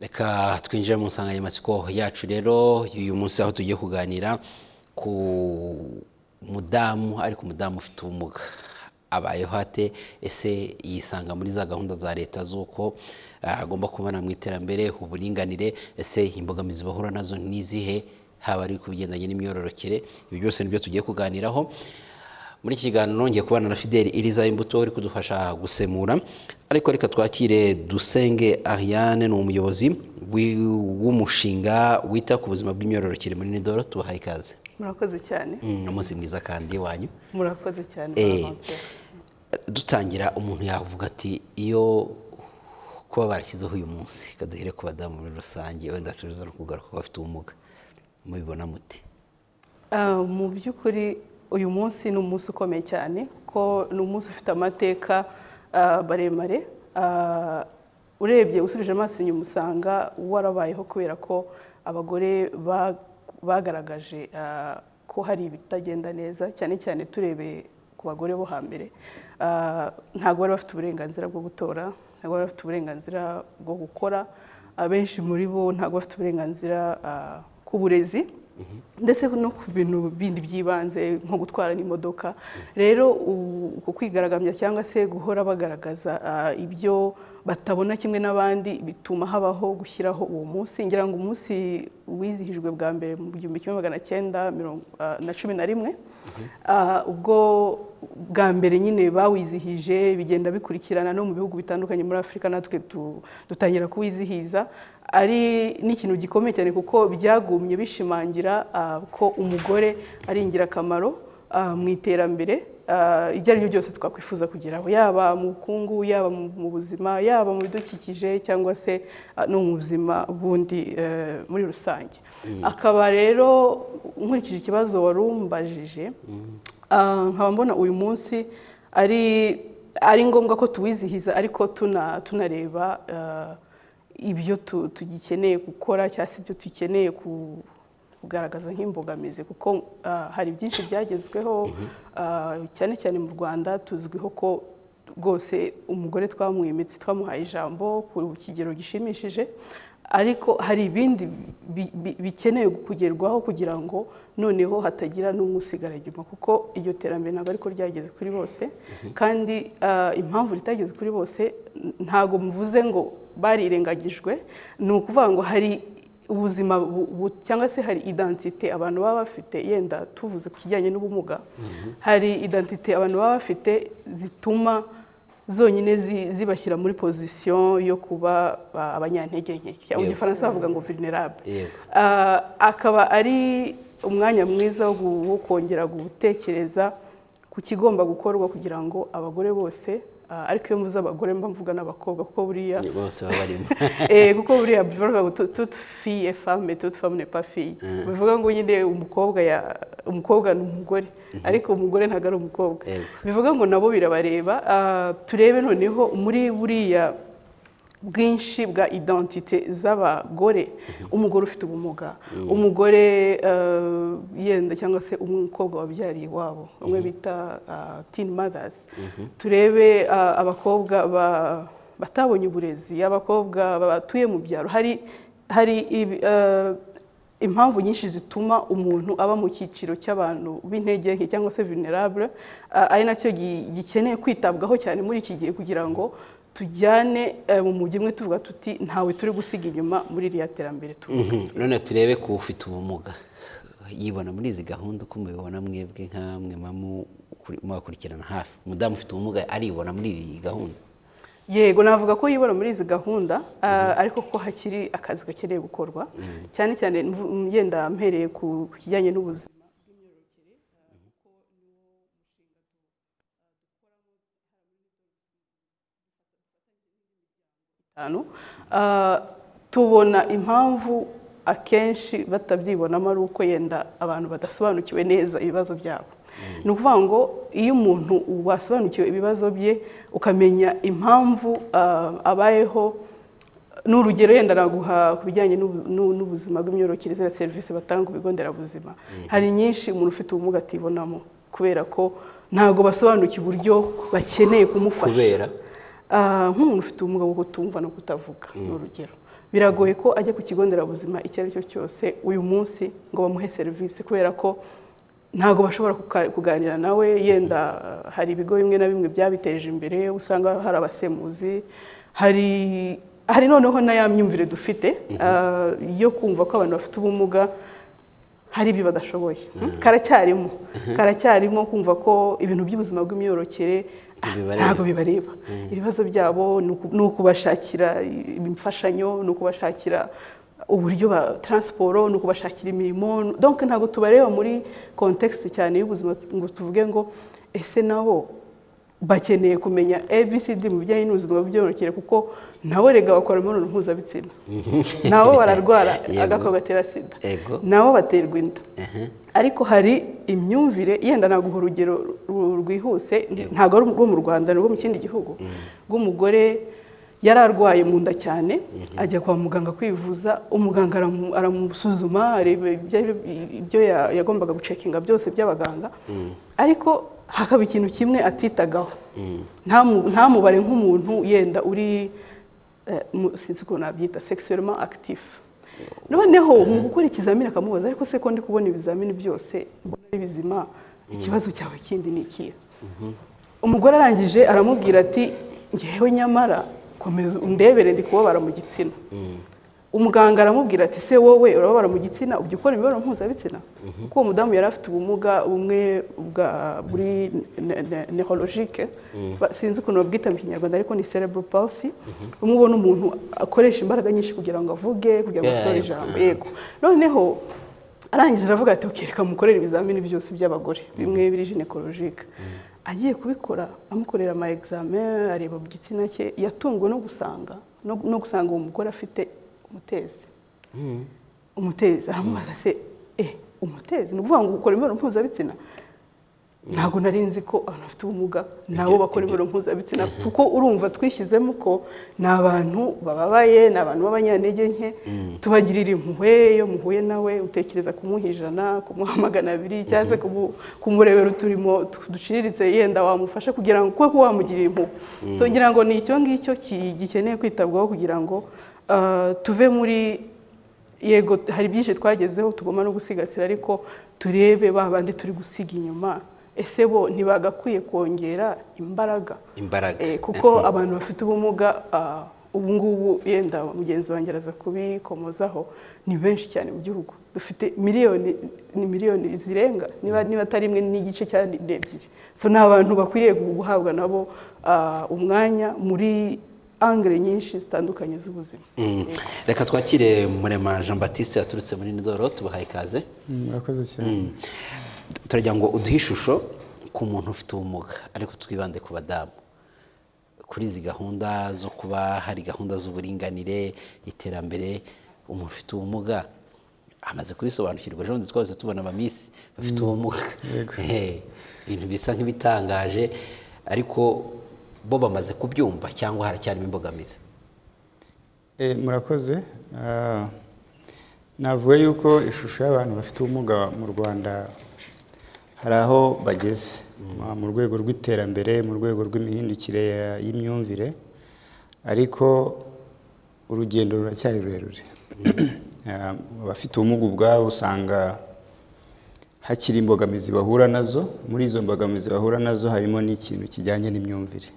reka twinjire mu nsanganyamatsiko yacu rero y'uyu munsi aho tugiye kuganira ku mudamu ariko umudamu ufite ubumuga abayeho ate ese yisanga muri za gahunda za leta z'uko ah, agomba kubana mu iterambere uburinganire ese imbogamizi bahura nazo ni izihe haba ari ku bigendanye n'imyororokere ibi byose nibyo tugiye kuganiraho muri iki kiganiro nongeye kubana na fideli iriza imbuto uri kudufasha gusemura ariko reka twakire dusenge ariane ni umuyobozi w'i- w'umushinga wita ku buzima bw'imyororokere muri nidoro tubahaye ikaze murakoze cyane Mm, umunsi mwiza kandi wanyu murakoze cyane Eh. Valentine. dutangira umuntu yavuga ati iyo kuba barashyizeho uyu munsi kaduhere ku badamu muri rusange wenda tuza no kugaruka ku bafite ubumuga mubibona muti Ah, mu by'ukuri uyu munsi ni umunsi ukomeye cyane kuko ni umunsi ufite amateka ah, maremare Ah, urebye usubije amaso inyuma usanga warabayeho kubera ko abagore ba- bagaragaje ah, ko hari ibitagenda neza cyane cyane turebeye ku bagore bo hambere Ah, ntabwo bari bafite uburenganzira bwo gutora ntabwo bari bafite uburenganzira bwo gukora abenshi muri bo ntabwo bafite uburenganzira ah, ku burezi ndetse no ku bintu bindi by'ibanze nko gutwara n'imodoka rero u- uku kwigaragambya cyangwa se guhora bagaragaza ah, ibyo batabona kimwe n'abandi bituma habaho gushyiraho uwo munsi ngira ngo umunsi wizihijwe bwa mbere mu gihumbi kimwe magana cyenda mirongo- ah, na cumi na rimwe Ah, ubwo bwa mbere nyine bawizihije bigenda bikurikirana no mu bihugu bitandukanye muri afurika natwe tu- dutangira kuwizihiza ari n'ikintu gikomeye cyane kuko byagumye bishimangira ah, ko umugore ari ingirakamaro ah, mu iterambere ah, ibyo ari byo byose twakwifuza kugeraho yaba mu bukungu yaba mu mu buzima yaba mu bidukikije cyangwa se ah, no mu buzima bundi eh, muri rusange akaba rero nkurikije ikibazo wari umbajije Ah, nkaba mbona uyu munsi ari ari ngombwa ko tuwizihiza ariko tuna- tunareba ah, ibyo tu- tugikeneye gukora cyangwa se ibyo dukeneye ku- kugaragaza nk'imbogamizi kuko ah, hari byinshi byagezweho ah, cyane cyane mu rwanda tuzwiho ko rwose umugore twamuha imitsi twamuhaye ijambo ku kigero gishimishije ariko hari ibindi bi- bi- bikenewe kugerwaho kugira ngo noneho hatagira n'umwe usigara inyuma kuko iryo terambere ntabwo ariko ryageze kuri bose kandi ah, impamvu ritageze kuri bose n- ntabwo muvuze ngo barirengagijwe ni ukuvuga ngo hari ubuzima bu- bu- cyangwa se hari identite abantu baba bafite yenda tuvuze ku kijyanye n'ubumuga hari identite abantu baba bafite zituma zonyine zi- zibashyira muri pozisiyo yo kuba ba- abanyantege nke cyangwa mu Yego. gifaransa bavuga ngo vulnerable yego Ah, akaba ari umwanya mwiza wo gu- wo kongera gutekereza ku kigomba gukorwa kugira ngo abagore bose ah, ariko iyo mvuze abagore mba mvuga n'abakobwa kuko buriya ni bose baba barimo Eh, kuko buriya bivuga ngo tu- toute fille est femme mais toute femme n'est pas fille bivuga ngo nyine umukobwa ya umukobwa ni umugore ariko umugore ntabwo ari umukobwa Yego. bivuga ngo nabo birabareba Ah, turebe noneho muri buriya bwinshi bwa identite z'abagore umugore ufite ubumuga umugore eh, yenda cyangwa se umukobwa wabyariye iwabo bamwe bita ah, teen mothers turebe ah, abakobwa ba- batabonye uburezi abakobwa batuye mu byaro hari hari ibi- eh, impamvu nyinshi zituma umuntu aba mu cyiciro cy'abantu b'intege nke cyangwa se vulnerable ah, ari nacyo gi- gikeneye kwitabwaho cyane muri iki gihe kugira ngo tujyane eh, mu mujyi umwe tuvuga tuti ntawe turi gusiga inyuma muri iriya terambere tu Mhm. none turebe ku ufite ubumuga yibona muri izi gahunda uko mubibona mwebwe nk'amwe mubakurikirana hafi umudamu ufite ubumuga aribona muri iyi gahunda yego navuga ko yibona muri izi gahunda ah, ariko ko hakiri akazi gakeneye gukorwa cyane cyane mvu- yenda mpereye ku ku kijyanye n'ubuzima itanu Ah, tubona impamvu akenshi batabyibonamo ari uko yenda abantu badasobanukiwe neza ibibazo byabo ni ukuvuga ngo iyo umuntu wasobanukiwe ibibazo bye ukamenya impamvu ah, abayeho ni urugero yenda naguha ku bijyanye n'ubu- n'u- n'ubuzima bw'imyororokere ziriya serivisi batanga ku bigo nderabuzima hari nyinshi umuntu ufite ubumuga atibonamo kubera ko ntabwo basobanukiwe uburyo bakeneye kumufasha kubera Ah, nk'umuntu ufite ubumuga bwo kutumva no kutavuga ni urugero biragoye ko ajya ku kigo nderabuzima icyo ari cyo cyose uyu munsi ngo bamuhe serivisi kubera ko ntabwo bashobora kuka- kuganira nawe yenda uh, hari ibigo bimwe na bimwe byabiteje imbere usanga hari abasemuzi hari hari noneho na ya myumvire dufite uh, yo kumva ko abantu bafite ubumuga hari ibyo badashoboye Hmm? karacyarimo karacyarimo kumva ko ibintu by'ubuzima bw'imyororokere ah, Bibareba. ntabwo bibareba ibibazo byabo ni uku- ni ukubashakira imfashanyo ni ukubashakira uburyo ba taransiporo ni ukubashakira imirimo donc ntabwo tubareba muri context cyane y'ubuzima ngo tuvuge ngo ese nabo bakeneye kumenya abcd mu bijyanye n'ubuzima bw'ibyororokere kuko nabo rega bakora imibonano mpuzabitsina nabo bararwara Yego. agakoko gatera sida Ego. nabo baterwa inda ariko hari imyumvire yenda naguha urugero ru- rwihuse ntabwo ari urwo mu rwanda ni urwo mu kindi gihugu rw'umugore yari arwaye mu nda cyane ajya kwa muganga kwivuza umuganga aramu- aramusuzuma areba ibyo- ibyo ya- yagombaga gucekinga byose by'abaganga ariko hakaba ikintu kimwe atitagaho Ntamu- ntamubare nk'umuntu yenda uri eh, mu- sinzi ukuntu nabyita sexuellement actif noneho mu gukora ikizamini akamubaza ariko se ko ndi kubona ibizamini byose mbona ari bizima ikibazo cyawe kindi ni ikihe umugore arangije aramubwira ati ngewe nyamara komeza undebere ndi kubabara mu gitsina umuganga aramubwira ati se wowe urababara mu gitsina ujya ukora imibonano mpuzabitsina kuko uwo mudamu yari afite ubumuga bumwe bwa buri neurologique sinzi ukuntu babwita mu kinyarwanda ariko ni cerebral palsy umwe ubona umuntu akoresha imbaraga nyinshi kugira ngo avuge kugira ngo Yeah, asore yeah. ijambo yego noneho arangije aravuga ati "Ok, reka mukorere ibizamini byose by'abagore bimwe biri ginecologike agiye kubikora amukorera ama examen areba mu gitsina cye yatunguwe no gusanga no no gusanga uwo mugore afite umutezi umutezi aramubaza se eh umutezi ni ukuvuga ngo ukora imibonano mpuzabitsina ntabwo nari nzi ko abantu bafite ubumuga nabo bakora imibonano mpuzabitsina kuko urumva twishyizemo ko ni abantu bababaye ni abantu b'abanyantege nke tubagirira impuhwe iyo muhuye nawe utekereza kumuha ijana kumuha magana abiri cyangwa se kumu- kumurebera uturimo tu- duciriritse yenda wamufasha kugira ngo kuko wamugirira impuhwe so ngira ngo ni icyo ngicyo ki- gikeneye kwitabwaho kugira ngo ah, tuve muri yego hari byinshi twagezeho tugomba no gusigasira ariko turebe ba bandi turi gusiga inyuma ese bo ntibagakwiye kongera imbaraga imbaraga Eh, kuko abantu bafite ubumuga ah, ubu ngubu yenda mugenzi wanjye araza kubikomozaho ni benshi cyane mu gihugu dufite miliyoni ni miliyoni zirenga niba niba atari imwe n'igice cyangwa ni ebyiri so ni abantu bakwiriye guhabwa nabo ah, umwanya muri angere nyinshi zitandukanye z'ubuzima Mm. reka twakire murema jean batiste yaturutse muri nidoro tubahaye ikaze murakoze cyane turagira ngo uduhe ishusho ku muntu ufite ubumuga ariko twibande ku badamu kuri izi gahunda zo kuba hari gahunda z'uburinganire iterambere umuntu ufite ubumuga amaze kubisobanukirwa ejo bundi twahise tubona abamisi bafite ubumuga yego. Eh, ibintu bisa nk'ibitangaje ariko bo bamaze kubyumva cyangwa haracyarimo imbogamizi Eh, murakoze Ah, navuga yuko ishusho y'abantu bafite ubumuga mu rwanda hari aho bageze Ah, mu rwego rw'iterambere mu rwego rw'imihindukire ya- y'imyumvire ariko urugendo ruracyari rurerure Ah, abafite ubumuga ubwabo usanga hakiri imbogamizi bahura nazo muri izo mbogamizi bahura nazo harimo n'ikintu kijyanye n'imyumvire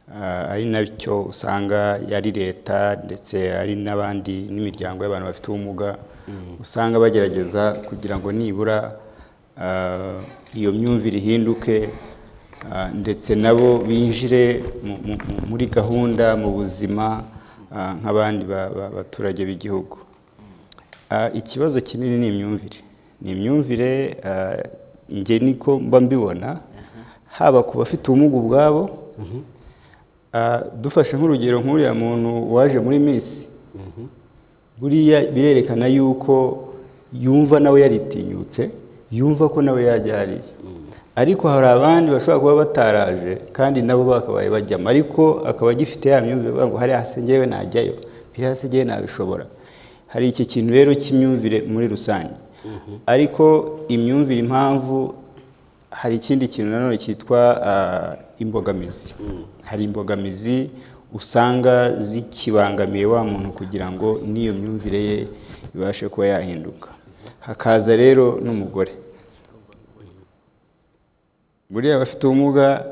Ah, ari nacyo usanga yari leta ndetse ari n'abandi n'imiryango y'abantu bafite ubumuga usanga bagerageza kugira ngo nibura ah, iyo myumvire ihinduke ah, ndetse nabo binjire mu- mu- mu- muri gahunda mu buzima ah, nk'abandi ba- ba- baturage b'igihugu Ah, ikibazo kinini ni imyumvire ni imyumvire ah, njye niko mba mbibona haba ku bafite ubumuga ubwabo Ah, dufashe nk'urugero nk'uriya muntu waje muri misi buriya birerekana yuko yumva nawe yaritinyutse yumva ko nawe yajya hariya ariko hari abandi bashobora kuba bataraje kandi nabo bakabaye bajyamo ariko akaba agifite ya myumvire avuga ngo hariya hasi njyewe najyayo hariya hasi njyewe nabishobora hari iki kintu rero cy'imyumvire muri rusange ariko imyumvire impamvu hari ikindi kintu nanone cyitwa ah, imbogamizi hari imbogamizi usanga zikibangamiye wa muntu kugira ngo n'iyo myumvire ye ibashe kuba yahinduka hakaza rero n'umugore buriya abafite ubumuga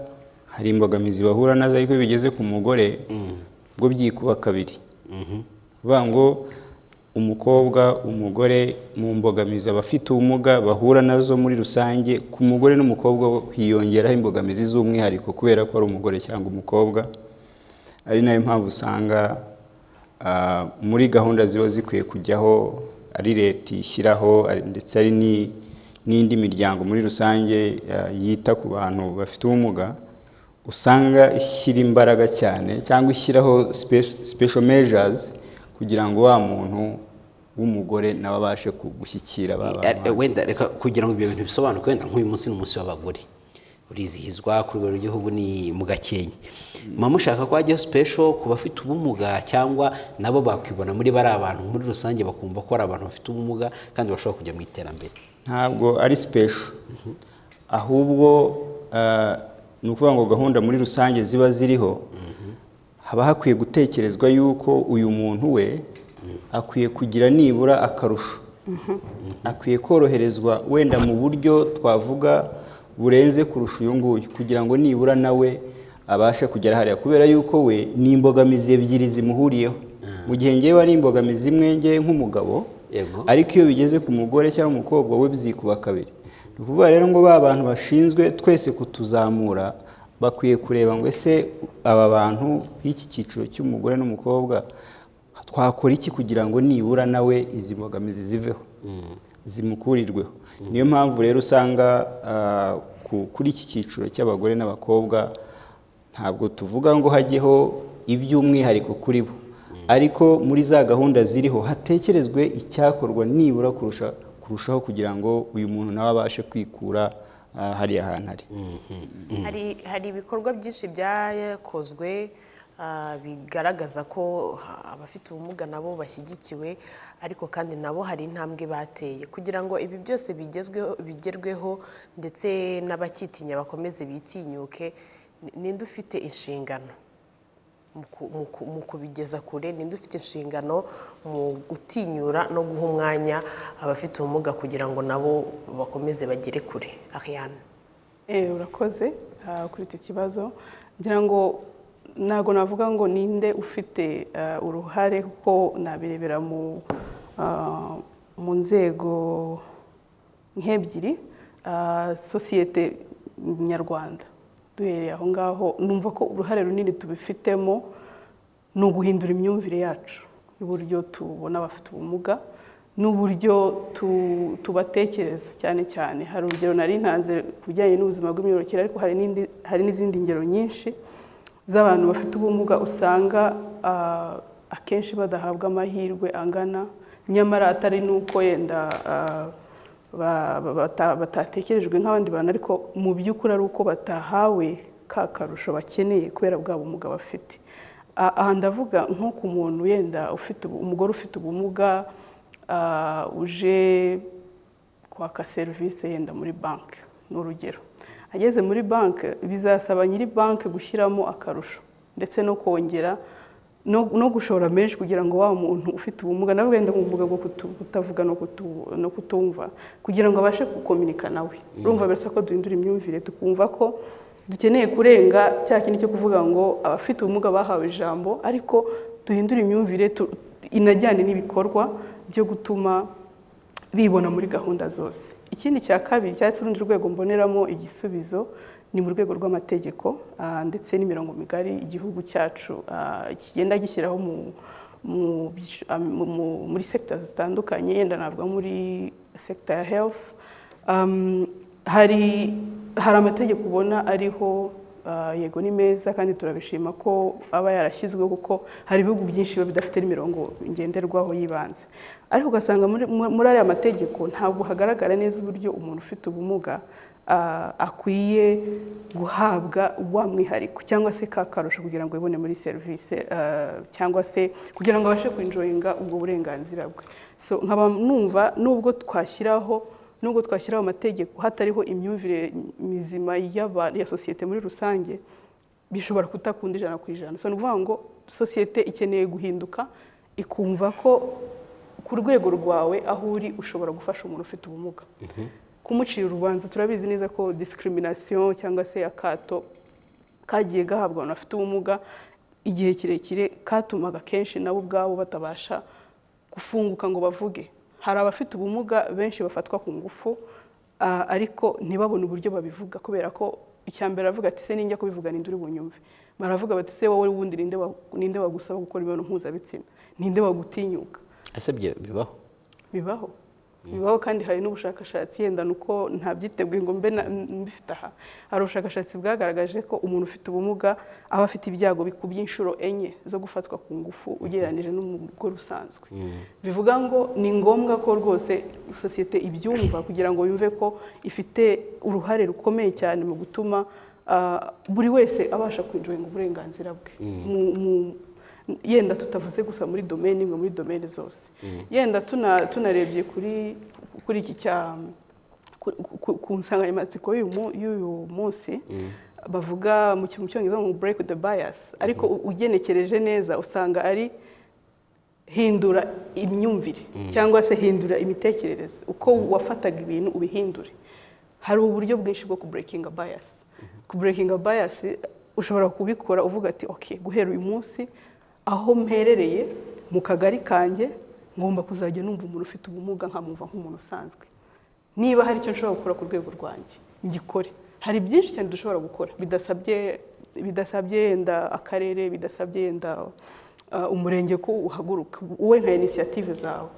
hari imbogamizi bahura nazo ariko iyo bigeze ku mugore bwo byikuba kabiri bivuga ngo umukobwa umugore mu mbogamizi abafite ubumuga bahura nazo muri rusange ku mugore n'umukobwa hiyongeraho imbogamizi z'umwihariko kubera ko ari umugore cyangwa umukobwa ari nayo mpamvu usanga ah, muri gahunda ziba zikwiye kujyaho ari leta ishyiraho ari- ndetse ari ni- n'indi miryango muri rusange ah, yita ku bantu bafite ubumuga usanga ishyira imbaraga cyane cyangwa ishyiraho spe- special measures kugira ngo wa muntu w'umugore nawe abashe ku- gushyikira ba Eh, bantu eh, wenda reka kugira ngo ibyo bintu bisobanuke wenda nk'uyu munsi ni umunsi w'abagore urizihizwa ku rwego rw'igihugu ni mu gakenke muba mushaka ko hajyaho special ku bafite ubumuga cyangwa nabo bakwibona muri bariya bantu muri rusange bakumva ko ari abantu bafite ubumuga kandi bashobora kujya mu iterambere ntabwo ari special ahubwo eh, ni ukuvuga ngo gahunda muri rusange ziba ziriho haba hakwiye gutekerezwa yuko uyu muntu we akwiye kugira nibura akarusho akwiye koroherezwa wenda mu buryo twavuga burenze kurusha uyu nguyu kugira ngo nibura nawe abashe kugera hariya kubera yuko we ni imbogamizi ebyiri zimuhuriyeho mu gihe ngewe ari imbogamizi imwe ngewe nk'umugabo Yego. ariko iyo bigeze ku mugore cyangwa umukobwa we byikuba kabiri ni ukuvuga rero ngo ba bantu bashinzwe twese kutuzamura bakwiye kureba ngo ese aba bantu b'iki cyiciro cy'umugore n'umukobwa twakora iki kugira ngo nibura nawe izi mbogamizi ziveho zimukurirweho niyo mpamvu rero usanga ah, ku- kuri iki cyiciro cy'abagore n'abakobwa ntabwo tuvuga ngo hajyeho iby'umwihariko kuri bo ariko muri za gahunda ziriho hatekerezwe icyakorwa nibura kurusha kurushaho kugira ngo uyu muntu nawe abashe kwikura ah, hariya hantu ari hari hari ibikorwa byinshi byakozwe ah, bigaragaza ko ha- abafite ubumuga nabo bashyigikiwe ariko kandi nabo hari intambwe bateye kugira ngo ibi byose bigezweho bigerweho ndetse n'abakitinya bakomeze bitinyuke ni- ninde ufite inshingano mu ku- mu ku- mu kubigeza kure ninde ufite inshingano mu gutinyura no guha umwanya abafite ubumuga kugira ngo nabo bakomeze bagere kure Ariane Eh, urakoze ah, kuri icyo kibazo ngira ngo ntabwo navuga ngo ninde ufite ah, uruhare kuko nabirebera mu ah, mu nzego nk'ebyiri ah, sosiyete nyarwanda duhereye aho ngaho numva ko uruhare runini tubifitemo ni uguhindura imyumvire yacu y'uburyo tubona abafite ubumuga n'uburyo tu- tubatekereza cyane cyane hari urugero nari ntanze ku bijyanye n'ubuzima bw'imyororokere ariko hari n'indi- hari n'izindi ngero nyinshi z'abantu bafite ubumuga usanga ah, akenshi badahabwa amahirwe angana nyamara atari n'uko yenda ah, ba- ba- bata- batatekerejwe nk'abandi bantu ariko mu by'ukuri ari uko batahawe ka karusho bakeneye kubera bwa bumuga bafite A- aha ndavuga nko ku muntu yenda ufite ubu- umugore ufite ubumuga ah, uje kwaka serivisi yenda muri banki ni urugero ageze muri banki bizasaba nyiri banki gushyiramo akarusho ndetse no kongera no, no gushora menshi kugira ngo wa muntu ufite ubumuga nawe wenda umuvuga bwo kutu- kutavuga no, kutu, no kutumva kugira ngo abashe gukominika nawe urumva birasa ko duhindura imyumvire tukumva ko dukeneye kurenga cya kindi cyo kuvuga ngo abafite ubumuga bahawe ijambo ariko duhindure imyumvire tu, inajyane n'ibikorwa byo gutuma bibona muri gahunda zose ikindi cya kabiri cyangwa se urundi rwego mboneramo igisubizo ni mu rwego rw'amategeko ah, ndetse n'imirongo migari igihugu cyacu ah, kigenda gishyiraho mu mu byiciro- ah, mu- mu- muri sekita zitandukanye yenda navuga muri sekita ya health Um, hari hari amategeko ubona ariho ah, yego ni meza kandi turabishima ko aba yarashyizweho kuko hari ibihugu byinshi biba bidafite n'imirongo ngenderwaho y'ibanze ariko ugasanga muri- mu- muri ariya mategeko ntabwo hagaragara neza uburyo umuntu ufite ubumuga ah, akwiye guhabwa wa mwihariko cyangwa se ka karusho kugira ngo yibone muri serivisi ah, cyangwa se kugira ngo abashe kwinjoyinga ubwo burenganzira bwe so nkaba numva nubwo twashyiraho nubwo twashyiraho amategeko hatariho imyumvire mizima y'aba- ya sosiyete muri rusange bishobora kutakunda ijana ku ijana so ni ukuvuga ngo sosiyete ikeneye guhinduka ikumva ko ku rwego rwawe aho uri ushobora gufasha umuntu ufite ubumuga kumucira urubanza turabizi neza ko discrimination cyangwa se akato kagiye gahabwa abantu bafite ubumuga igihe kirekire katumaga kenshi nabo ubwabo batabasha gufunguka ngo bavuge hari abafite ubumuga benshi bafatwa ku ngufu ah, ariko ntibabone uburyo babivuga kubera ko icya mbere aravuga ati se ninjya kubivuga ninde uri bunyumve baravuga bati se wowe wundi ninde wa- ninde wagusaba gukora imibonano mpuzabitsina ninde wagutinyuka ese byo bibaho bibaho bibaho kandi hari n'ubushakashatsi yenda ni uko ntabyiteguye ngo mbe na- mbifite aha hari ubushakashatsi bwagaragaje ko umuntu ufite ubumuga aba afite ibyago bikubye inshuro enye zo gufatwa ku ngufu ugereranyije n'umugore usanzwe bivuga ngo ni ngombwa ko rwose sosiyete ibyumva kugira ngo yumve ko ifite uruhare rukomeye cyane mu gutuma ah, buri wese abasha kwinjiringa uburenganzira bwe Mu- mu- yenda tutavuze gusa muri domeni imwe muri domeni zose yenda tuna- tunarebye kuri kuri iki cya ku- ku- ku nsanganyamatsiko y'uyu mu- y'uyu munsi bavuga mu kintu mu cyongereza ngo break the bias ariko u- ugenekereje neza usanga ari hindura imyumvire cyangwa se hindura imitekerereze uko wafataga ibintu ubihindure hari uburyo bwinshi bwo kuburekinga bayasi kuburekinga bayasi ushobora kubikora uvuga ati oke guhera uyu munsi aho mperereye mu kagari kanjye ngomba kuzajya numva umuntu ufite ubumuga nkamumva nk'umuntu usanzwe niba hari icyo nshobora gukora ku rwego rwanjye ngikore hari byinshi cyane dushobora gukora bidasabye bidasabye yenda akarere bidasabye yenda uh, umurenge ko uhaguruka wowe nka inisiyative zawe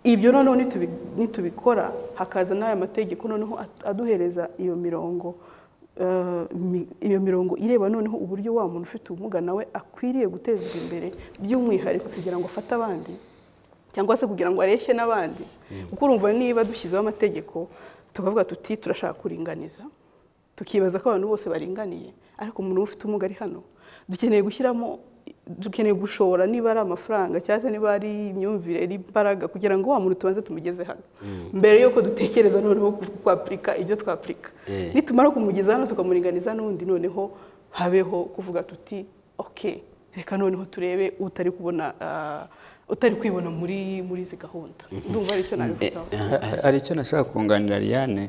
ibyo noneho nitubi- nitubikora hakaza n'aya mategeko noneho at- aduhereza iyo mirongo uh, mi- iyo mirongo ireba noneho uburyo wa muntu ufite ubumuga nawe akwiriye gutezwa imbere by'umwihariko kugira ngo afate abandi cyangwa se kugira ngo areshye n'abandi kuko urumva niba dushyizeho amategeko tukavuga tuti turashaka kuringaniza tukibaza ko abantu bose baringaniye ariko umuntu ufite ubumuga ari hano dukeneye gushyiramo dukeneye gushora niba ari amafaranga cyangwa se niba ari imyumvire ari imbaraga kugira ngo wa muntu tubanze tumugeze hano mbere y'uko dutekereza noneho ku- kwapurika ibyo twapurika Eh. nitumara kumugeza hano tukamuringaniza n'undi noneho habeho kuvuga tuti oke reka noneho turebe utari kubona ah, utari kwibona muri muri izi gahunda ndumva ari cyo nabivugaho Ha- hari icyo nashaka kunganira Ariane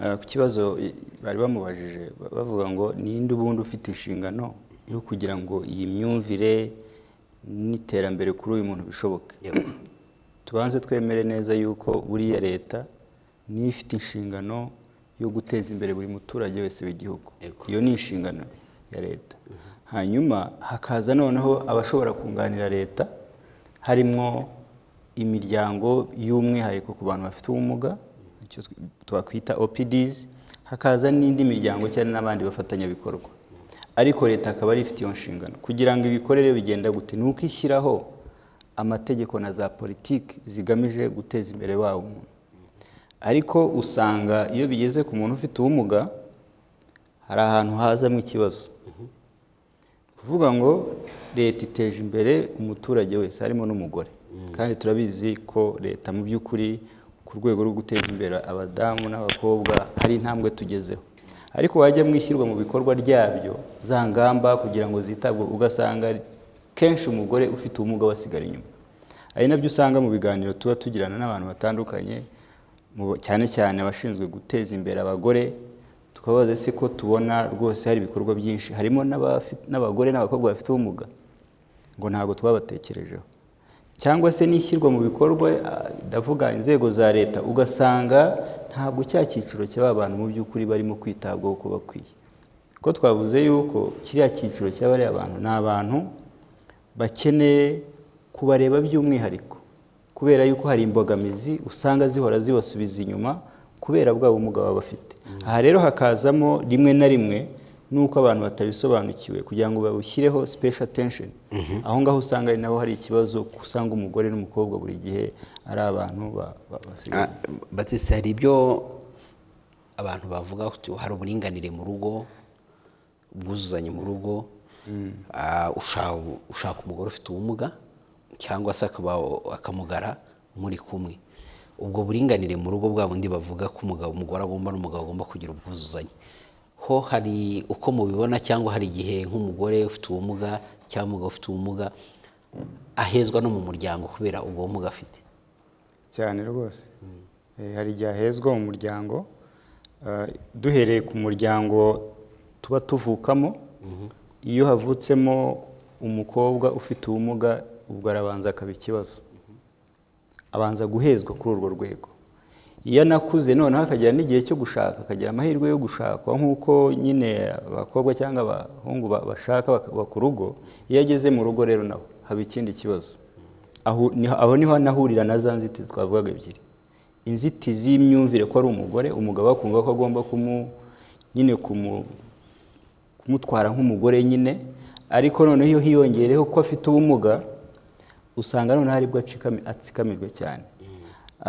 eh, ku kibazo i- bari bamubajije ba- bavuga ngo ninde ubundi ufite inshingano yo kugira ngo iyi myumvire n'iterambere kuri uyu muntu bishoboke Yego. tubanze twemere neza yuko buriya leta niyo ifite inshingano yo guteza imbere buri muturage wese w'igihugu Yego. iyo ni inshingano ya leta hanyuma hakaza noneho abashobora kunganira leta harimo imiryango y'umwihariko ku bantu bafite ubumuga icyo tw- twakwita OPDs hakaza n'indi miryango cyane n'abandi bafatanyabikorwa ariko leta akaba ari ifite iyo nshingano kugira ngo ibikorere bigenda gute ni uko ishyiraho amategeko na za politiki zigamije guteza imbere wa muntu ariko usanga iyo bigeze ku muntu ufite ubumuga hari ahantu hazamo ikibazo kuvuga ngo leta iteje imbere umuturage wese harimo n'umugore kandi turabizi ko leta mu by'ukuri ku rwego rwo guteza imbere abadamu n'abakobwa hari intambwe tugezeho ariko wajya mwishyirwa mu bikorwa ryabyo za ngamba kugira ngo zitabwe ugasanga kenshi umugore ufite ubumuga wasigara inyuma ari nabyo usanga mu biganiro tuba tugirana n'abantu batandukanye mu bo- cyane cyane abashinzwe guteza imbere abagore tukabaza se ko tubona rwose hari ibikorwa byinshi harimo n'abafi- n'abagore n'abakobwa bafite ubumuga ngo ntabwo twabatekerejeho cyangwa se n'ishyirwa mu bikorwa ah, ndavuga inzego za leta ugasanga ntabwo cya cyiciro cy'aba bantu mu by'ukuri barimo kwitabwaho uko bakwiye ko twavuze yuko kiriya cyiciro cy'abariya bantu ni abantu bakeneye kubareba by'umwihariko kubera yuko hari imbogamizi usanga zihora zibasubiza inyuma kubera bwa bumuga baba bafite aha rero hakazamo rimwe na rimwe n'uko abantu batabisobanukiwe kugira ngo babushyireho special attention aho ngaho usanga ari naho hari ikibazo kuko usanga umugore n'umukobwa buri gihe ari abantu ba- ba- basigaye Ah, Batiste hari ibyo abantu bavuga kuti hari uburinganire mu rugo ubwuzuzanye mu rugo ah, usha- ushaka umugore ufite ubumuga cyangwa se akaba- akamugara muri kumwe ubwo buringanire mu rugo bwa bundi bavuga ko umugabo umugore agomba n'umugabo agomba kugira ubwuzuzanye ho ko hari uko mubibona cyangwa hari igihe nk'umugore ufite ubumuga cyangwa umugabo ufite ubumuga ahezwa no mu muryango kubera ubwo bumuga afite cyane rwose Eh, hari igihe ahezwa mu muryango Ah, duhereye ku muryango tuba tuvukamo iyo havutsemo umukobwa ufite ubumuga ubwo arabanza akaba ikibazo abanza guhezwa kuri urwo rwego iyo anakuze noneho akagira n'igihe cyo gushaka akagira amahirwe yo gushakwa nk'uko nyine abakobwa cyangwa abahungu ba- bashaka bakaba ku rugo iyo ageze mu rugo rero naho haba ikindi kibazo Aho niho- aho niho anahurira na za nzitizi twavugaga ebyiri inzitizi y'imyumvire ko ari umugore umugabo akumva ko agomba kumu nyine kumu kumutwara nk'umugore nyine ariko noneho iyo hiyongereyeho ko afite ubumuga usanga noneho aribwo acikami- atsikamirwa cyane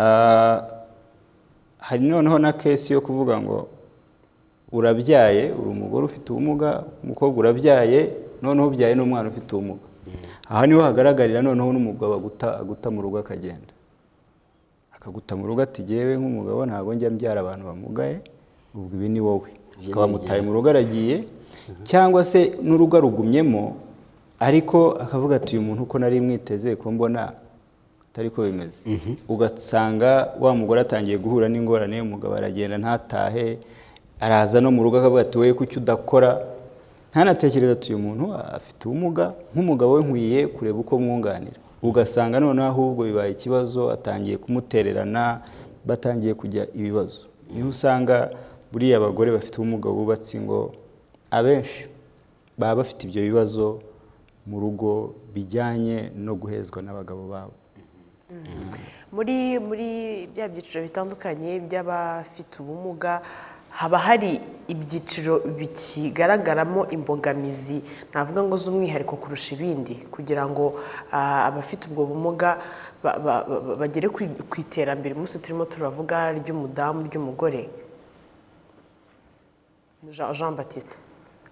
Ah, hari noneho na kesi yo kuvuga ngo urabyaye uri umugore ufite ubumuga umukobwa urabyaye noneho ubyaye n'umwana ufite ubumuga aha niho hagaragarira noneho n'umugabo aguta aguta mu rugo akagenda akaguta mu rugo ati jyewe nk'umugabo ntabwo njya mbyara abantu bamugaye ubwo ibi ni wowe Ibyo ni akaba amutaye mu rugo aragiye cyangwa se n'urugo arugumyemo ariko akavuga ati uyu muntu uko nari mwiteze ko mbona atari ko bimeze ugasanga wa mugore atangiye guhura n'ingorane umugabo aragenda ntatahe araza no mu rugo akavuga ati wowe kuki udakora ntanatekereza ati uyu muntu afite ubumuga nk'umugabo we nkwiye kureba uko mwunganira ugasanga noneho ahubwo bibaye ikibazo atangiye kumutererana batangiye kujya ibibazo niho usanga buriya abagore bafite ubumuga bubatse ingo abenshi baba bafite ibyo bibazo mu rugo bijyanye no guhezwa n'abagabo babo muri muri bya byiciro bitandukanye by'abafite ubumuga haba hari ibyiciro bikigaragaramo imbogamizi navuga ngo z'umwihariko kurusha ibindi kugira ngo ah, abafite ubwo bumuga ba- ba- ba- bagere ku- ku iterambere umunsi turimo turavuga ry'umudamu ry'umugore Jean Jean Baptiste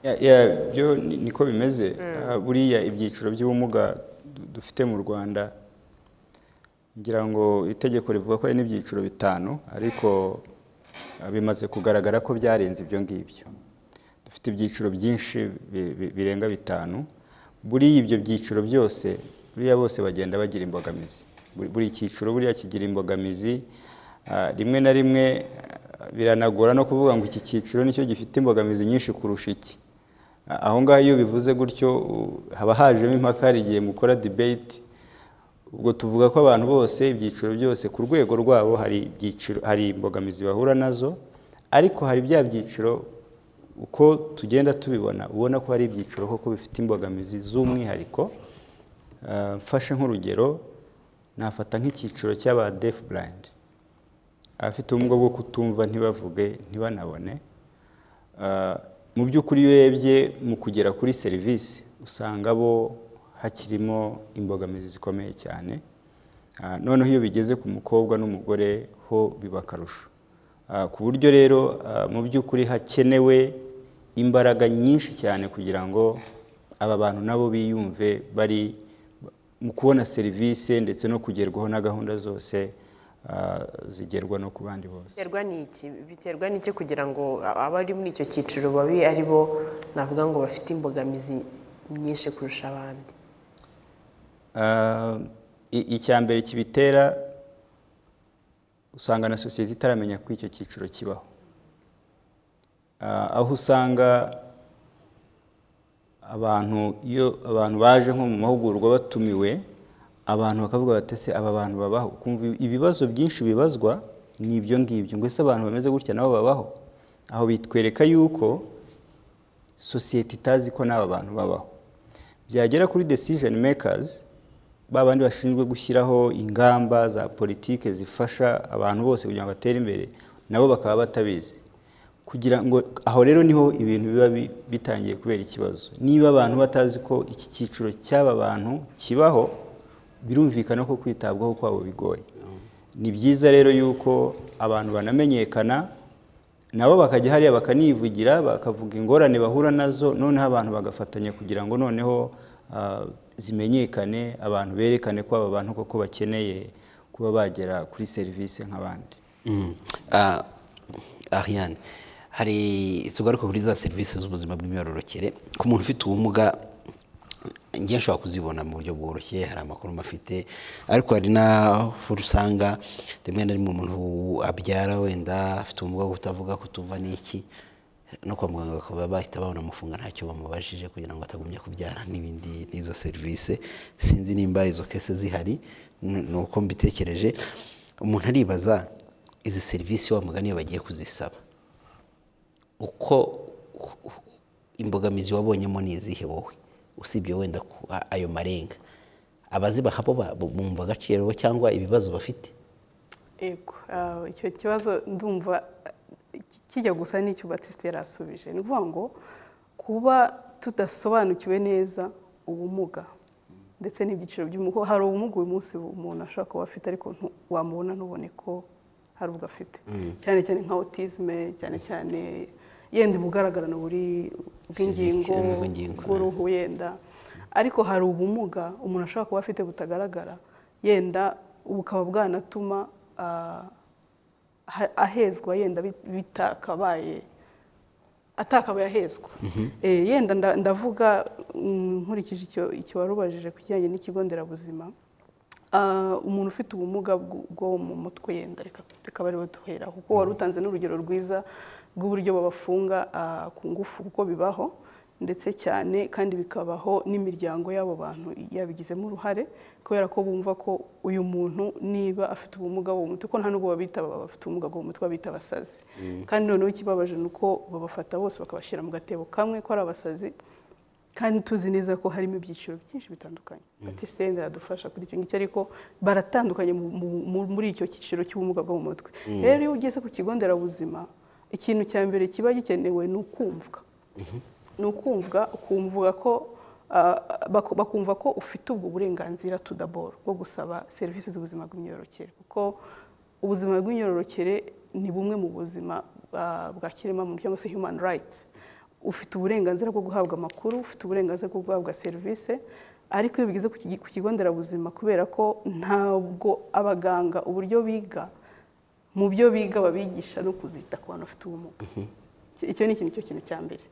Ya- ya, byo ni- niko bimeze Ah, buriya ibyiciro by'ubumuga du- dufite mu rwanda ngira ngo itegeko rivuga ko hari n'ibyiciro bitanu ariko ah, bimaze kugaragara ko byarenze ibyo ngibyo dufite ibyiciro byinshi bi- bi- birenga bitanu buriya ibyo byiciro byose buriya bose bagenda bagira imbogamizi Buri- buri cyiciro buriya kigira imbogamizi Ah, rimwe na rimwe ah, biranagora no kuvuga ngo iki cyiciro nicyo gifite imbogamizi nyinshi kurusha iki Ah, aho ngaho iyo bivuze gutyo u- haba hajemo impaka hari igihe mukora debate ubwo tuvuga ko abantu bose ibyiciro byose ku rwego rwabo hari ibyiciro hari imbogamizi bahura nazo ariko hari bya byiciro uko tugenda tubibona ubona ko hari ibyiciro koko bifite imbogamizi z'umwihariko Ah, mfashe nk'urugero nafata nk'icyiciro cy'aba deaf blind abafite ubumuga bwo kutumva ntibavuge ntibanabone Ah, mu by'ukuri iyo urebye mu kugera kuri serivisi usanga bo hakirimo imbogamizi zikomeye cyane Ah, noneho iyo bigeze ku mukobwa n'umugore ho biba akarusho Ah, ku buryo rero ah, mu by'ukuri hakenewe imbaraga nyinshi cyane kugira ngo aba bantu nabo biyumve bari mu kubona serivisi ndetse no kugerwaho na gahunda zose ah, zigerwa no ku bandi bose biterwa n'iki biterwa n'iki kugira ngo abari muri icyo cyiciro babe ari bo navuga ngo bafite imbogamizi nyinshi kurusha abandi Ah, i- icya mbere kibitera usanga na sosiyete itaramenya ko icyo cyiciro kibaho Ah, aho usanga abantu iyo abantu baje nko mu mahugurwa batumiwe abantu bakavuga bati ese aba bantu babaho ukumva ibibazo byinshi bibazwa ni ibyo ngibyo ngo ese abantu bameze gutya nabo babaho aho bitwereka yuko sosiyete itazi ko n'aba bantu babaho byagera kuri decision makers ba bandi bashinzwe gushyiraho ingamba za politike zifasha abantu bose kugira ngo batere imbere nabo bakaba batabizi kugira ngo aho rero niho ibintu biba bi- bitangiye kubera ikibazo niba abantu batazi ko iki cyiciro cy'aba bantu kibaho birumvikana ko kwitabwaho kwabo bigoye ni byiza rero yuko abantu banamenyekana nabo bakajya hariya bakanivugira bakavuga ingorane bahura nazo noneho abantu bagafatanya kugira ngo noneho ah, zimenyekane abantu berekane ko aba bantu koko bakeneye kuba bagera kuri serivisi nk'abandi Mm. Ah, Ariane hari tugaruka kuri za serivisi z'ubuzima bw'imyororokere ku muntu ufite ubumuga njye nshobora kuzibona mu buryo bworoshye hari amakuru mafite ariko hari n'aho usanga rimwe na rimwe umuntu abyara wenda afite ubumuga bwo kutavuga kutuva n'iki no kwa muganga bakaba bahita banamufunga ntacyo bamubajije kugira ngo atagumya kubyara n'ibindi n'izo serivisi sinzi nimba izo kese zihari ni ni uko mbitekereje umuntu aribaza izi serivisi wa mugani iyo bagiye kuzisaba uko imbogamizi wabonyemo ni izihe wowe usibye wenda ku- a- ayo marenga abazibaha bo ba- bu- bumva agaciro bo cyangwa ibibazo bafite Yego, ah, icyo kibazo ndumva eh, kijya gusa n'icyo Batiste yari asubije ni ukuvuga ngo kuba tudasobanukiwe neza ubumuga ndetse n'ibyiciro by'umugo hari ubumuga uyu munsi umuntu ashobora kuba afite ariko ntu- wamubona ntubone ko hari ubwo afite cyane cyane nka autisme cyane cyane yenda ubugaragarano buri bw'ingingo Physique, bw'ingingo, bw'uruhu uruhu yenda ariko hari ubumuga umuntu ashobora kuba afite butagaragara yenda bukaba bwanatuma ah, ha- ahezwa yenda bit- bitakabaye atakabaye ahezwa Eh, yenda nda- ndavuga mm, nkurikije icyo icyo warubajije ku kijyanye n'ikigo nderabuzima Ah, umuntu ufite ubumuga bw- bwo mu mutwe yenda reka reka bariho duhera kuko wari utanze n'urugero rwiza rw'uburyo babafunga ah, ku ngufu kuko bibaho ndetse cyane kandi bikabaho n'imiryango y'abo bantu yabigizemo uruhare kubera ko bumva ko uyu muntu niba afite ubumuga bwo mu mutwe ko nta nubwo babita abafite ubumuga bwo mu mutwe babita abasazi kandi noneho ikibabaje ni uko babafata bose bakabashyira mu gatebo kamwe ko ari abasazi kandi tuzi neza ko harimo ibyiciro byinshi bitandukanye batiste yenda yadufasha kuri icyo ngicyo ariko baratandukanye mu- mu- mu- muri icyo cyiciro cy'ubumuga bwo mu mutwe rero iyo ugeze ku kigo nderabuzima ikintu cya mbere kiba gikenewe ni ukumvwa ni ukumvwa ukumvuga ko ah, baku- bakumva ko ufite ubwo burenganzira tudaboro bwo gusaba serivisi z'ubuzima bw'imyororokere kuko ubuzima bw'imyororokere ni bumwe mu buzima ah, bwa kiremwamuntu cyangwa se human rights ufite uburenganzira bwo guhabwa amakuru ufite uburenganzira bwo guhabwa serivisi ariko iyo bigeze ku kigi- ku kigo nderabuzima kubera ko ntabwo abaganga uburyo biga mu byo biga babigisha no kuzita ku bantu bafite ubumuga Icyo- icyo ni ikintu cyo kintu cya mbere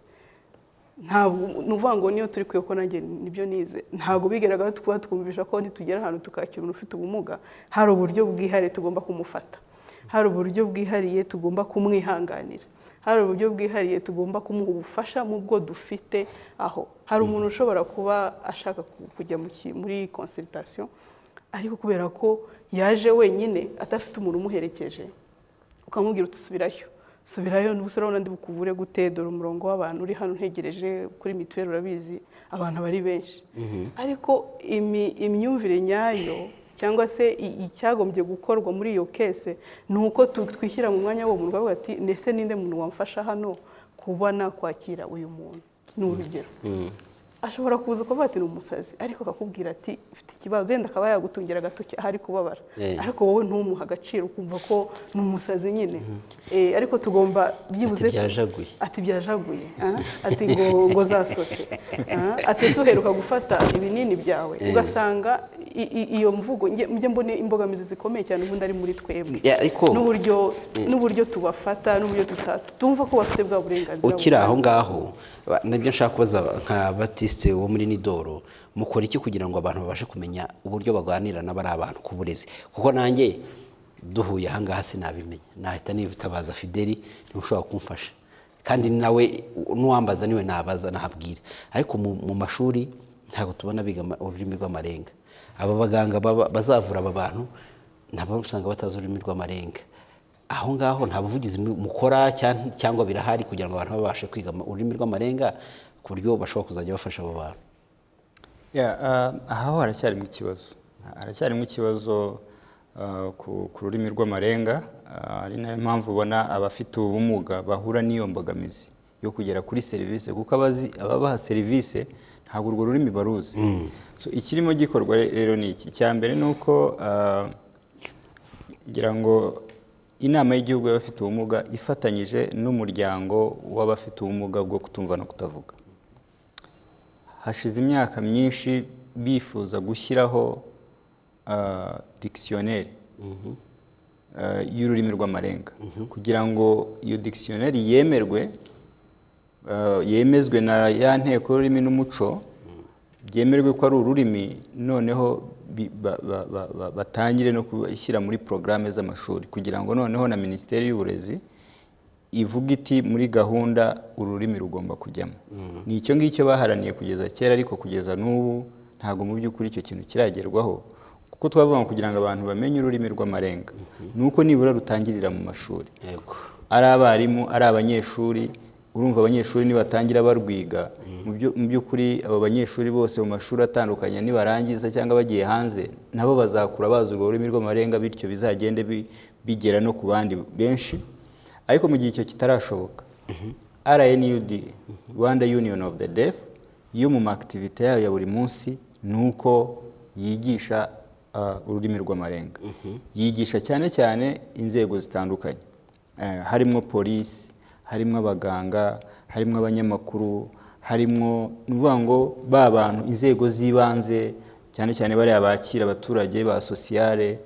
ntabwo ni ukuvuga ngo niyo turi kwiye ko nanjye nibyo nize ntabwo bigaragara kuba twumvisha ko nitugera ahantu tukakira umuntu ufite ubumuga hari uburyo bwihariye tugomba kumufata hari uburyo bwihariye tugomba kumwihanganira hari uburyo bwihariye tugomba kumuha ubufasha mu bwo dufite aho hari umuntu ushobora kuba ashaka ku- kujya mu ki- muri consultation ariko kubera ko yaje wenyine adafite umuntu umuherekeje ukamubwira uti subirayo subirayo n'ubu se urabona ndi bukuvure gute dore umurongo w'abantu uri hano ntegereje kuri mituweli urabizi abantu bari benshi ariko imi- imyumvire nyayo cyangwa se i- icyagombye gukorwa muri iyo kese ni uko tu- twishyira mu mwanya w'uwo muntu ukavuga ati ndetse ninde muntu wamfasha hano kuba nakwakira uyu muntu ni urugero ashobora kuza ukavuga ati ni umusazi ariko akakubwira ati mfite ikibazo yenda akaba yagutungira agatoki ahari kubabara Eh. ariko wowe ntumuhe agaciro ukumva ko ni umusazi nyine Eh, ariko tugomba byibuze Ati byajaguye. ati byajaguye aha, ati ngo ngo zasose aha, ati ese uheruka gufata ibinini byawe ugasanga i- i- iyo mvugo nge- njye mbone imbogamizi zikomeye cyane ubundi ari muri twebwe Ya, ariko n'uburyo n'uburyo tubafata n'uburyo tuta- tumva ko bafite bwa burenganzira ukiri aho bungana. ngaho ba- nabyo nshaka kubaza nka batiste wo muri nidoro mukora iki kugira ngo abantu babashe kumenya uburyo baganira n'abari abantu ku burezi kuko nanjye duhuye aha ngaha sinabimenya nahita nitabaza fideli niwe ushobora kumfasha kandi nawe n'uwambaza niwe nabaza nahabwira ariko mu mu mashuri ntabwo tubona biga ama- ururimi rw'amarenga aba baganga baba- bazavura aba bantu nabo usanga batazi ururimi rw'amarenga aho ngaho nta buvugizi mu- mukora cyan- cyangwa birahari kugira ngo abantu babashe kwiga ama- ururimi rw'amarenga ku buryo bashobora kuzajya bafasha abo bantu Ya, ah, aha ho haracyarimo ikibazo haracyarimo ikibazo ah, ku ku rurimi rw'amarenga ah, ari nayo mpamvu ubona abafite ubumuga bahura n'iyo mbogamizi yo kugera kuri serivisi kuko abazi- ababaha serivisi ntabwo urwo rurimi baruzi So, ikirimo gikorwa rero ni iki icya mbere ni uko ah, ngira ngo inama y'igihugu y'abafite ubumuga ifatanyije n'umuryango w'abafite ubumuga bwo kutumva no kutavuga hashize imyaka myinshi bifuza gushyiraho dikisiyoneri eh, y'ururimi rw'amarenga kugira ngo iyo dikisiyoneri yemerwe eh, yemezwe na ya nteko y'ururimi n'umuco byemerwe ko ari ururimi noneho bi- ba- ba- ba- ba- batangire no kubishyira muri porogaramu z'amashuri kugira ngo noneho na minisiteri y'uburezi ivuga iti muri gahunda ururimi rugomba kujyamo ni icyo ngicyo baharaniye kugeza kera ariko kugeza n'ubu ntabwo mu by'ukuri icyo kintu kiragerwaho kuko twavuga ngo kugira ngo abantu bamenye ururimi rw'amarenga ni uko nibura rutangirira mu mashuri yego ari abarimu ari abanyeshuri urumva abanyeshuri nibatangira barwiga mu byo- mu by'ukuri abo banyeshuri bose mu mashuri atandukanye nibarangiza cyangwa bagiye hanze nabo bazakura bazi urwo rurimi rw'amarenga bityo bizagende bi- bigera no ku bandi benshi ariko mu gihe icyo kitarashoboka rnud rwanda union of the deaf yo mu makitivite yayo ya buri munsi ni uko yigisha ah, ururimi rw'amarenga yigisha cyane cyane inzego zitandukanye Eh, harimo polisi harimo abaganga harimo abanyamakuru harimo ni ukuvuga ngo ba bantu inzego z'ibanze cyane cyane bariya bakira abaturage ba sosiyale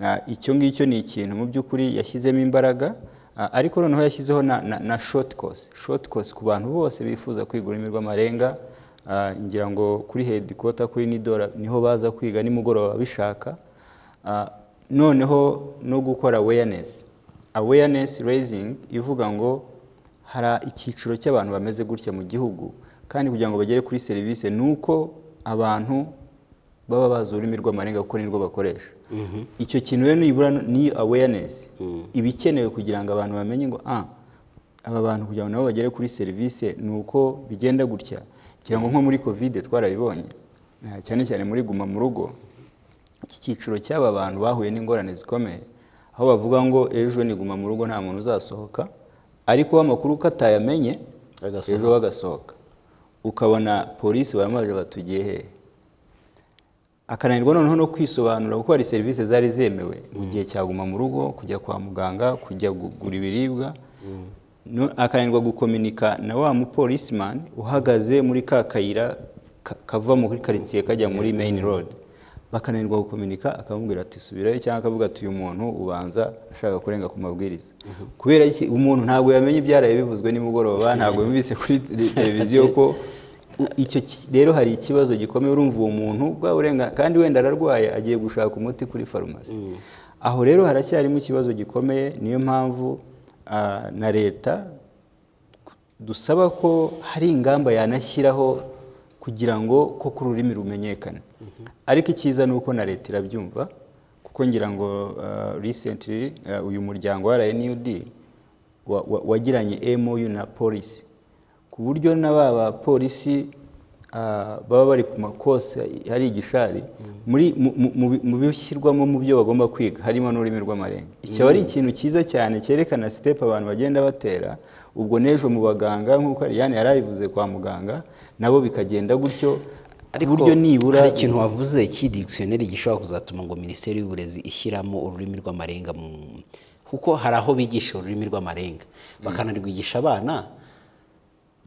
Ah, icyo ngicyo ni ikintu mu by'ukuri yashyizemo imbaraga ah, ariko noneho yashyizeho na, na, na short course short course ku bantu bose bifuza kwiga ururimi rw'amarenga Ah, ngira ngo kuri headquarter kuri nidora niho baza kwiga nimugoroba bishaka Ah, noneho no gukora awareness awareness raising ivuga ngo hari icyiciro cy'abantu bameze gutya mu gihugu kandi kugira ngo bagere kuri serivisi ni uko abantu baba bazi ururimi rw'amarenga kuko nirwo bakoresha icyo kintu rero nibura ni awareness iba ikenewe kugira ngo abantu bamenye ngo ah aba bantu kugira ngo nabo bagere kuri serivisi ni uko bigenda gutya kugira ngo nko muri covid twarabibonye eh, cyane cyane muri guma mu rugo iki cyiciro cy'aba bantu bahuye n'ingorane zikomeye aho bavuga ngo ejo niguma mu rugo nta muntu uzasohoka ariko we amakuru ko atayamenye Agasohoka. ejo we agasohoka ukabona polisi baramaje batugiye hehe akananirwa noneho no kwisobanura kuko hari serivisi zari zemewe mu gihe cyaguma mu rugo kujya kwa muganga kujya kugura ibiribwa no- akananirwa gukominika na wa mupolisimani uhagaze muri ka kayira ka- kava muri karitsiye kajya muri meyini rodi bakananirwa gukominika akamubwira ati subirayo cyangwa akavuga ati uyu muntu ubanza ashaka kurenga ku mabwiriza kubera iki umuntu ntabwo yamenye ibyaraye bivuzwe nimugoroba ntabwo yumvise kuri te- televiziyo ko u- icyo ki- rero hari ikibazo gikomeye urumva uwo muntu bwa burenga kandi wenda ararwaye agiye gushaka umuti kuri farumasi aho rero haracyarimo ikibazo gikomeye niyo mpamvu ah, na leta dusaba ko hari ingamba yanashyiraho kugira ngo koko ururimi rumenyekane ariko icyiza ni uko na leta irabyumva kuko ngira ngo ah, recently ah, uyu muryango wa RNUD wa- wa- wagiranye MOU na polisi ku buryo na ba bapolisi ah, baba bari ku makosa hari igishari muri mu- mu- mu bi- mu bishyirwamo mu byo bagomba kwiga harimo n'ururimi rw'amarenga icyo aba ari ikintu cyiza cyane cyerekana sitepu abantu bagenda batera ubwo n'ejo mu baganga nk'uko Ariane yari abivuze kwa muganga nabo bikagenda gutyo ku buryo nibura hari ikintu wavuze cy'idikisiyoneri gishobora kuzatuma ngo minisiteri y'uburezi ishyiramo ururimi rw'amarenga mu kuko hari aho bigisha ururimi rw'amarenga bakanarwigisha abana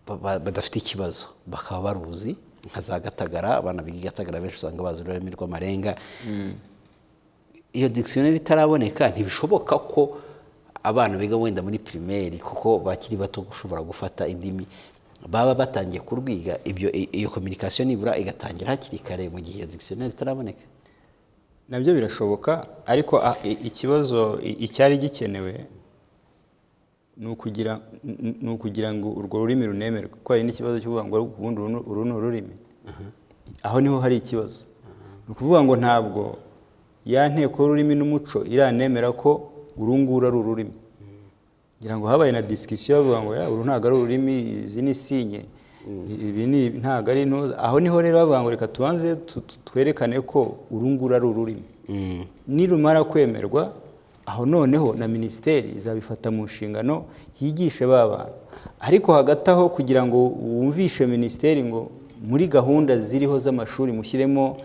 ba- ba- badafite ikibazo bakaba baruzi nka za gatagara abana biga i gatagara benshi usanga bazi ururimi rw'amarenga iyo dikisiyoneri itaraboneka ntibishoboka ko abana biga wenda muri pirimeri kuko bakiri bato gushobora gufata indimi baba batangiye kurwiga ibyo iyo kominikasiyo nibura igatangira hakiri kare mu gihe iyo dikisiyoneri itaraboneka nabyo birashoboka ariko a- i- ikibazo i- icyari gikenewe ni ukugira n- ni ukugira ngo urwo rurimi runemerwe kuko hari n'ikibazo cyo kuvuga ngo ubundi uru ni- uru ni ururimi aho niho hari ikibazo ni ukuvuga ngo ntabwo ya nteko y'ururimi n'umuco iranemera ko uru nguru ari ururimi ngira ngo habaye na disikisiyo bavuga ngo "Ya, uru ntabwo ari ururimi izi ni sinye ibi ni ntabwo ari intuza aho niho rero bavuga ngo reka tubanze tu- tu- twerekane ko uru nguru ari ururimi nirumara kwemerwa aho noneho na minisiteri izabifata mu nshingano yigishe ba bantu ariko hagati aho kugira ngo wumvishe minisiteri ngo muri gahunda ziriho z'amashuri mushyiremo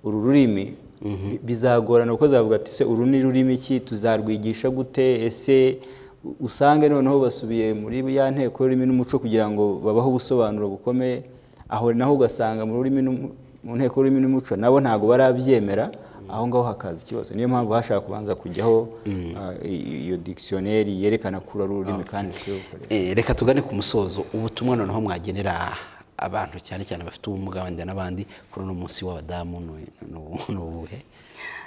uru rurimi bi- bizagorana kuko zavuga ati se uru ni rurimi ki tuzarwigisha gute ese u- usange noneho basubiye muri ya nteko y'ururimi n'umuco kugira ngo babahe ubusobanuro bukomeye aho naho ugasanga mu rurimi n'umu- mu nteko y'ururimi n'umuco nabo ntabwo barabyemera aho ngaho hakaza ikibazo niyo mpamvu bashaka kubanza kujyaho ah, i- iyo dikisiyoneri yerekana kuri ari ururimi kandi rukwiye gukoreshwa Eh, reka tugane ku musozo ubutumwa noneho mwagenera abantu cyane cyane bafite ubumuga wenda n'abandi kuri uno munsi w'abadamu ni- ni ubu- ni ubuhe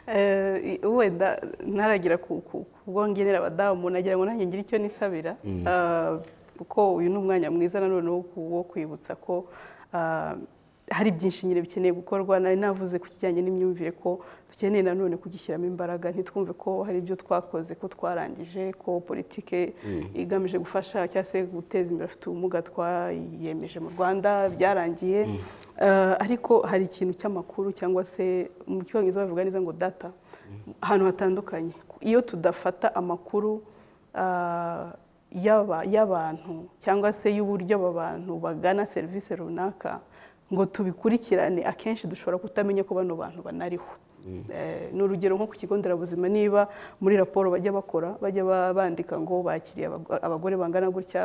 Eh, wenda ntaragira ku ku- ku bwo ngenera abadamu nagira ngo nanjye ngire icyo nisabira Ah, kuko uyu ni umwanya mwiza nanone wo ku- wo kwibutsa ko ah, hari byinshi nyine bikeneye gukorwa nari navuze ku kijyanye n'imyumvire ko dukeneye nanone kugishyiramo imbaraga ntitwumve ko hari ibyo twakoze ko twarangije ko politike igamije gufasha cyangwa se guteza imbere afite ubumuga twayiyemeje mu rwanda byarangiye Eh, ariko hari ikintu cy'amakuru cyangwa se mu cyongereza bavuga neza ngo data ahantu hatandukanye iyo tudafata amakuru ah, y'aba- y'abantu cyangwa se y'uburyo aba bantu bagana serivisi runaka ngo tubikurikirane akenshi dushobora kutamenya ko bano bantu banariho Eh, ni urugero nko ku kigo nderabuzima niba muri raporo bajya bakora bajya ba- bandika ngo bakiriye abago- abagore bangana gutya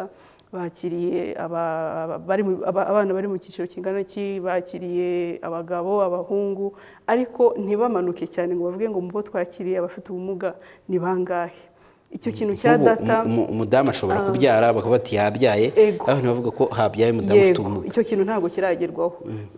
bakiriye aba- aba- bari mu- aba- abana bari mu cyiciro kingana iki bakiriye abagabo abahungu ariko ntibamanuke cyane ngo bavuge ngo mu bo twakiriye abafite ubumuga ni bangahe icyo kintu cya Nk'ubu data umu- umu- umudamu ashobora kubyara bakavuga bati yabyaye Ego. abantu bavuga ko habyaye umudamu ufite yego ubumuga icyo kintu ntabwo kiragerwaho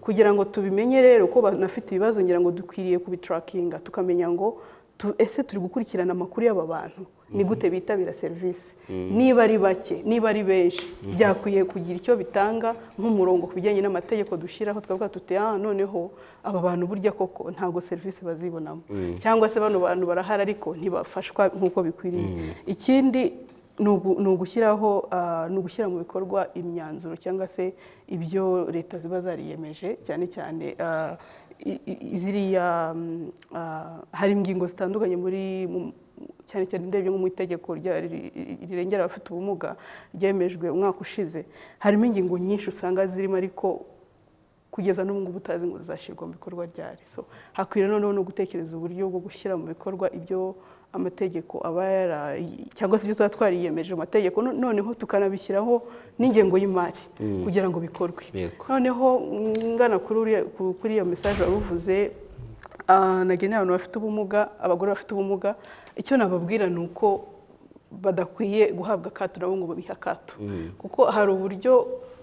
kugira ngo tubimenye rero ko banafite ibibazo ngira ngo dukwiriye kubitarakinga tukamenya ngo tu- ese turi gukurikirana amakuru y'aba bantu ni gute bitabira serivisi niba ari bake niba ari benshi byakwiye kugira icyo bitanga nk'umurongo ku bijyanye n'amategeko dushyiraho twavuga tuti ah noneho aba bantu burya koko ntabwo serivisi bazibonamo cyangwa se bano bantu barahari ariko ntibafashwa nk'uko bikwiriye ikindi ni ugu- ni ugushyiraho ah, ni ugushyira mu bikorwa imyanzuro cyangwa se ibyo leta ziba zariyemeje cyane cyane ah, i- i- ziriya mm, ah, hari ingingo zitandukanye muri mu- cyane cyane ndebye nko mu itegeko rya- ri- ri- rirengera abafite ubumuga ryemejwe umwaka ushize harimo ingingo nyinshi usanga zirimo ariko kugeza n'ubu ngubu utazi ngo zizashyirwa mu bikorwa ryari so hakwiriye noneho no gutekereza uburyo bwo gushyira mu bikorwa ibyo amategeko aba yara cyangwa se ibyo tuba twariyemeje mu mategeko No- noneho tukanabishyiraho n'ingengo y'imari kugira ngo bikorwe Yego. noneho ngana kuri uriya- ku- kuri iyo mesaje wari uvuze ah, nagenera abantu bafite ubumuga abagore bafite ubumuga icyo nababwira ni uko badakwiye guhabwa akato nabo ngo babihe akato kuko hari uburyo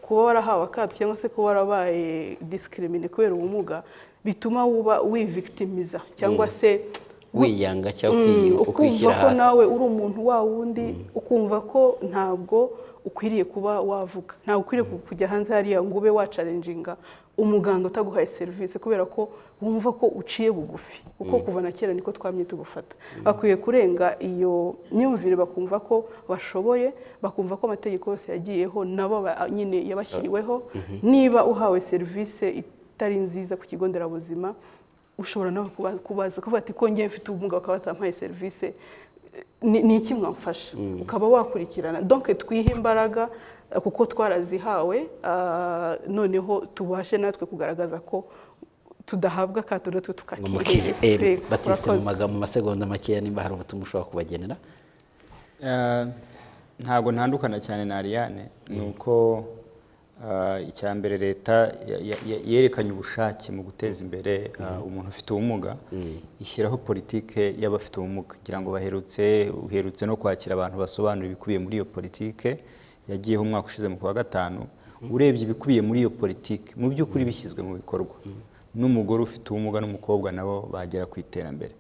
kuba warahawe akato cyangwa se kuba warabaye disikiriminé kubera ubumuga bituma wuba wivikitimiza cyangwa se wiyanga cyangwa Mm, uki- ukumva ukwishyira ko hasi nawe uri umuntu wa wundi ukumva ko ntabwo ukwiriye kuba wavuga ntabwo ukwiriye ku- kujya hanze hariya ngo ube wacarenjinga umuganga utaguhaye serivisi kubera ko wumva ko uciye bugufi kuko kuva na kera niko twamye tugufata bakwiye kurenga iyo myumvire bakumva ko bashoboye bakumva ko amategeko yose yagiyeho nabo ba- nyine yabashyiriweho niba uhawe serivisi itari nziza ku kigo nderabuzima ushobora nawe kuba- kubaza kuvuga ati ko ngewe mfite ubumuga bakaba batampaye serivisi ni ni iki mwamfasha ukaba wakurikirana donke twihe imbaraga eh, kuko twarazihawe ah, noneho tubashe natwe kugaragaza ko tudahabwa akato natwe ngo mukire Eh, tukakire batiste mu magambo mu masegonda makeya nimba hari ubutumwa ushobora kubagenera Eh, ntabwo ntandukana cyane na Ariane ni uko eh, icya mbere leta ya- ya- ya- yerekanye ubushake mu guteza imbere eh, umuntu ufite ubumuga ishyiraho politike y'abafite ubumuga kugira ngo baherutse uherutse no kwakira abantu basobanura ibikubiye muri iyo politike yagiyeho umwaka ushize mu kwa gatanu urebye ibikubiye muri iyo politike mu by'ukuri bishyizwe mu bikorwa n'umugore ufite ubumuga n'umukobwa nabo bagera ku iterambere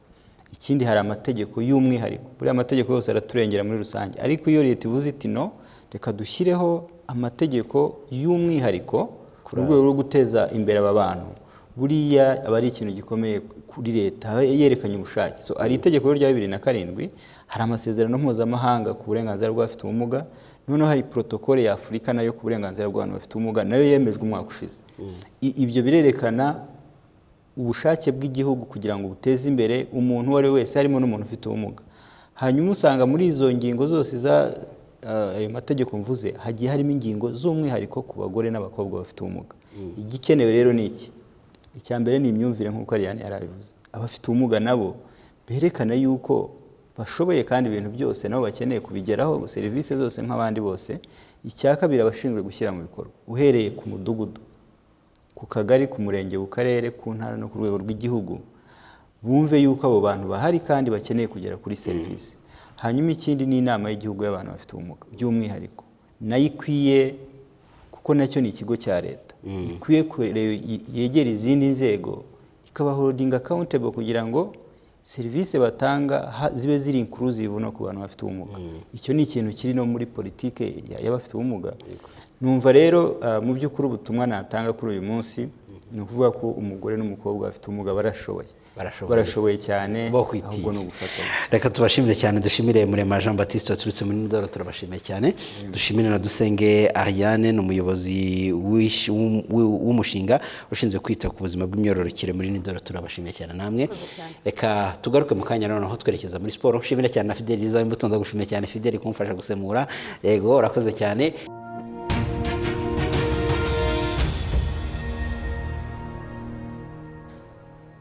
ikindi hari amategeko y'umwihariko buriya amategeko yose araturengera muri rusange ariko iyo leta ivuze iti no reka dushyireho amategeko y'umwihariko ku rwego rwo guteza imbere aba bantu buriya aba ari ikintu gikomeye kuri leta aho yerekanye ubushake so hari itegeko rya bibiri na karindwi hari amasezerano mpuzamahanga ku burenganzira bw'abafite ubumuga noneho hari protokole ya afurika nayo ku burenganzira bw'abantu bafite ubumuga nayo yemejwe umwaka ushize I- ibyo birerekana ubushake bw'igihugu kugira ngo buteze imbere umuntu uwo ari we wese harimo n'umuntu ufite ubumuga hanyuma usanga muri izo ngingo zose za eh, ayo mategeko mvuze hagiye harimo ingingo z'umwihariko ku bagore n'abakobwa bafite ubumuga igikenewe rero ni iki icya mbere ni imyumvire nk'uko Ariane yarabivuze abafite ubumuga nabo berekana yuko bashoboye kandi ibintu byose nabo bakeneye kubigeraho serivisi zose nk'abandi bose icya kabiri abashinzwe gushyira mu bikorwa uhereye ku mudugudu ku kagari ku murenge ku karere ku ntara no ku rwego rw'igihugu bumve yuko abo bantu bahari kandi bakeneye kugera kuri serivisi hanyuma ikindi ni inama y'igihugu y'abantu bafite ubumuga by'umwihariko nayo ikwiye kuko nacyo ni ikigo cya leta ikwiye kure- yegera izindi nzego ikabahorodinga akawuntebo kugira ngo serivisi batanga ha- zibe ziri inkuruzivu no ku bantu bafite ubumuga icyo ni ikintu kiri no muri politike ya- y'abafite ubumuga numva rero ah, mu by'ukuri ubutumwa natanga kuri uyu munsi ni ukuvuga ko umugore n'umukobwa bafite ubumuga barashoboye Barashoboye. barashoboye cyane bo kwitinya. ahubwo ni ugufatanya reka tubashimire cyane dushimire murema jean batiste waturutse muri ndoro turabashimiye cyane dushimire na dusenge ariane ni umuyobozi w'ish- w'um- w'u- w'umushinga ushinzwe kwita ku buzima bw'imyororokere muri ndoro turabashimiye cyane namwe reka tugaruke mu kanya noneho twerekeza muri siporo nshimire cyane na fideli za imbuto ndagushimiye cyane fideli kumfasha gusemura yego urakoze cyane